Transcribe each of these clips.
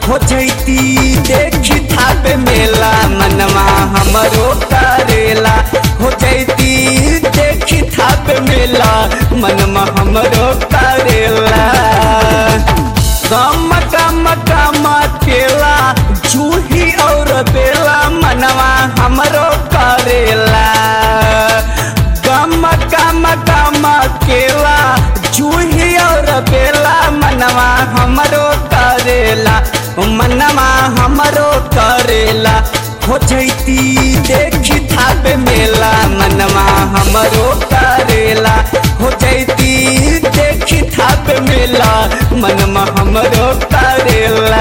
हो जैती देखी थाप मेला मनवा हमरो करेला हो जैती देखी थाप मेला मनवा हमरो करेला गम गम गम केला जूही और बेला मनवा हमरो करेला गम गम गम केला जूही और बेला मनवा हमरो करेला मनवा हमरो करेला हो जैती देखी थाप मेला मनवा हमरो करेला हो जैती देखी थाप मेला मनवा हमरो करेला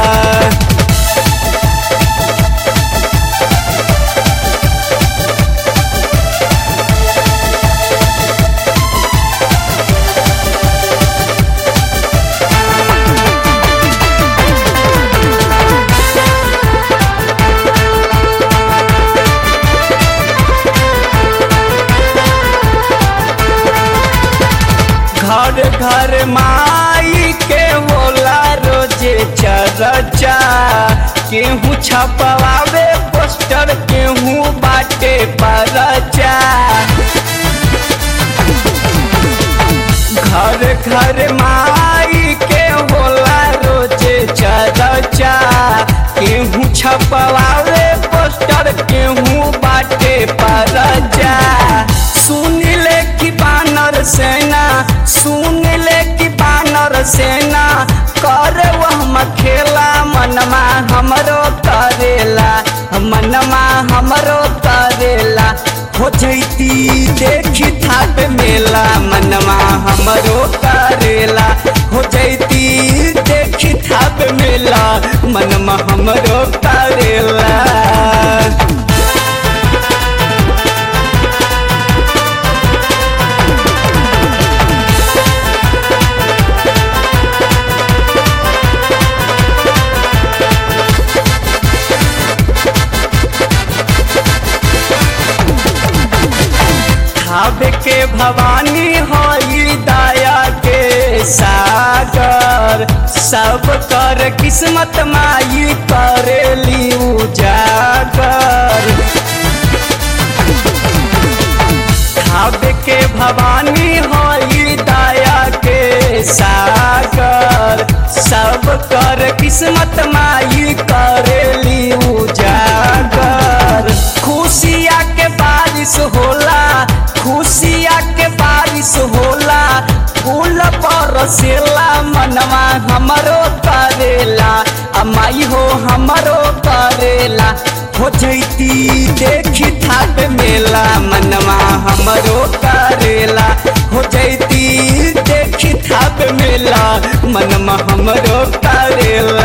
घर घर माई के होला रोजे चरचा केहू छपवावे पोस्टर केहू बाटे परचा घर घर माई के होला रोजे चरचा केहू छपवावे पोस्टर केहू बाटे परचा सुन ले कि बानर सेना सुन ले कि बानर सेना कर वह खेला मनमा हमरो करेला मनमा हमरो करेला हो जैती देखी थाप मेला मनमा हमरो करेला हो जैती देखी थाप मेला मनमा हमरो करेला भाव के भवानी होई दया के सागर सब कर किस्मत माई करेली उजागर भाव के भवानी होई दया के सागर सब कर किस्मत माई करेली उजागर खुशिया के बारिश होला खुशिया के बारिश होला फूल बरसेला मनवा हमरो करेला अमाई हो हमरो करेला हो जैती देखी थाप मेला मनवा हमरो करेला हो जैती देखी थाप मेला मनवा हमरो करेला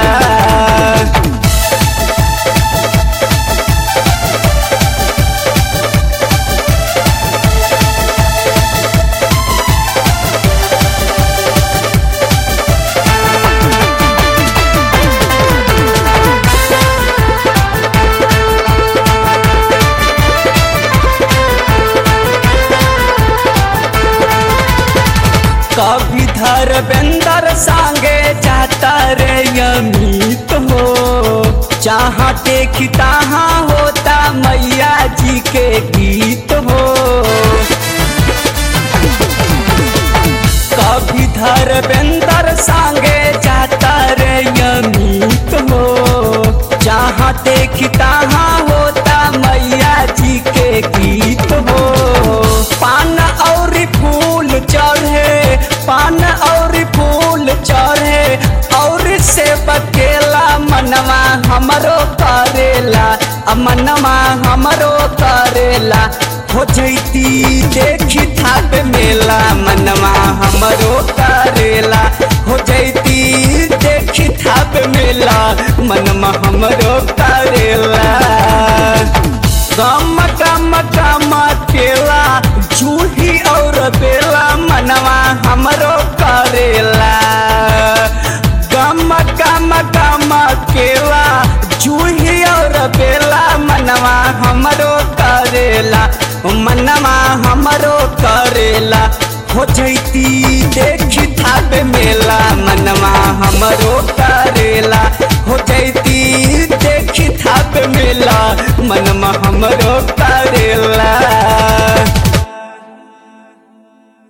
कभी धर्मेंद्र संगे जाता रे अमित हो जहाँ देखी तहाँ होता मैया जी के गीत हो कभी धर्मेंद्र संगे जाता रे अमित हो जहाँ देखी तहाँ होता मैया जी के गीत हो पान और फूल चढ़े पान और फूल चढ़े और से बकेला मनवा हमरो करेला आ मनवा हमरो करेला हो जैती देखी थाप मेला मनवा हमरो करेला हो जैती देखी थाप मेला मनवा हमरो करेला गम गम गम केला जूही और बेला मनवा हमरो करेला गम गम गम केला जूही और बेला मनवा हमरो करेला मनवा हमरो करेला हो जैती देखी थाबे मेला मनवा हमरो करेला हो जैती देखी थाबे मेला मनवा हमरो करेला